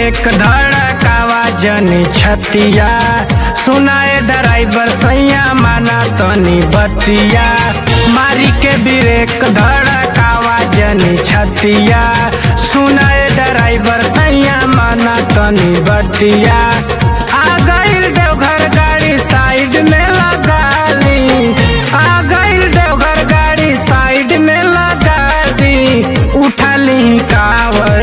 break धड़कावा जनी छतिया सुनाए ड्राइवर सैया माना तनी बतिया मारी के ब्रेक धड़कावा जनी छतिया सुनाए ड्राइवर सैया माना तनी बतिया आ गइल देवघर गाड़ी साइड में लगा ली आ गइल देवघर गाड़ी साइड में लगा दी उठा ली कावर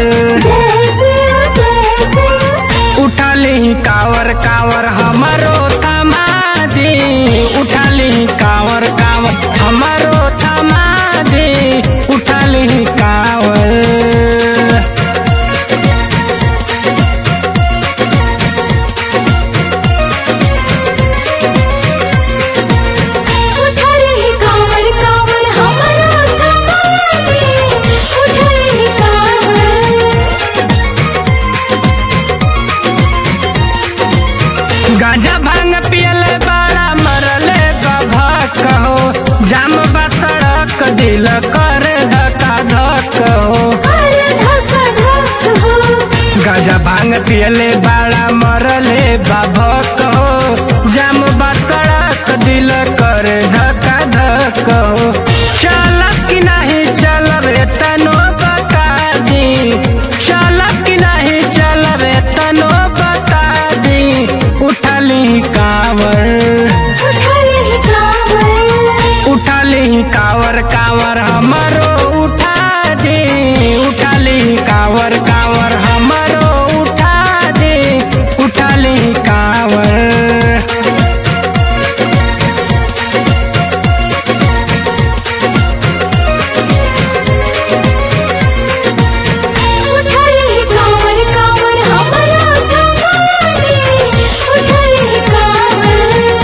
उठा ली कावर कावर हमारो थमादी उठा ली कावर कावर हमारो थमादी उठा ली कावर उठले ही कांवर कांवर हमारा थमादे उठले ही कांवर गांजा भांग पियले बड़ा मरले गभक हो जाम बा सड़क दिल कर धक्का धक हो कर धक्का धक हो गांजा भांग पियले बड़ा मरले बाभक हो जाम बा सड़क दिल कर धक्का धक हो चल कि नहीं चलब तनो बता दी चल कि नहीं चलब तनो बता दी उठली कावर उठले ही कांवर उठली कावर कावर हमारो उठा दे उठली कावर कांवर हमारो उठा दे उठली कावर उठले ही कांवर कांवर हमारा थमादे उठले ही कांवर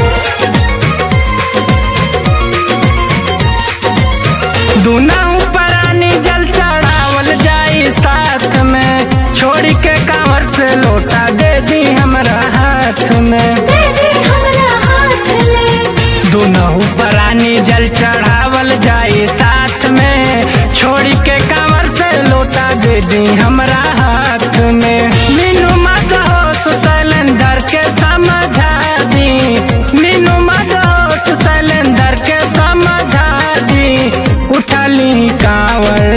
दुनाऊ परानी जल चढ़ावल जाई साथ में छोड़ के कांवर से लोटा दे दी हमरा हाथ में दे दे हमरा हाथ में दुनहु परानी जल चढ़ावल जाई साथ में छोड़ के कांवर से लोटा दे दी हमरा हाथ में मीनू मत होश सिलेंडर के समझा दी मीनू मत होश सिलेंडर के समझा दी उठली कांवर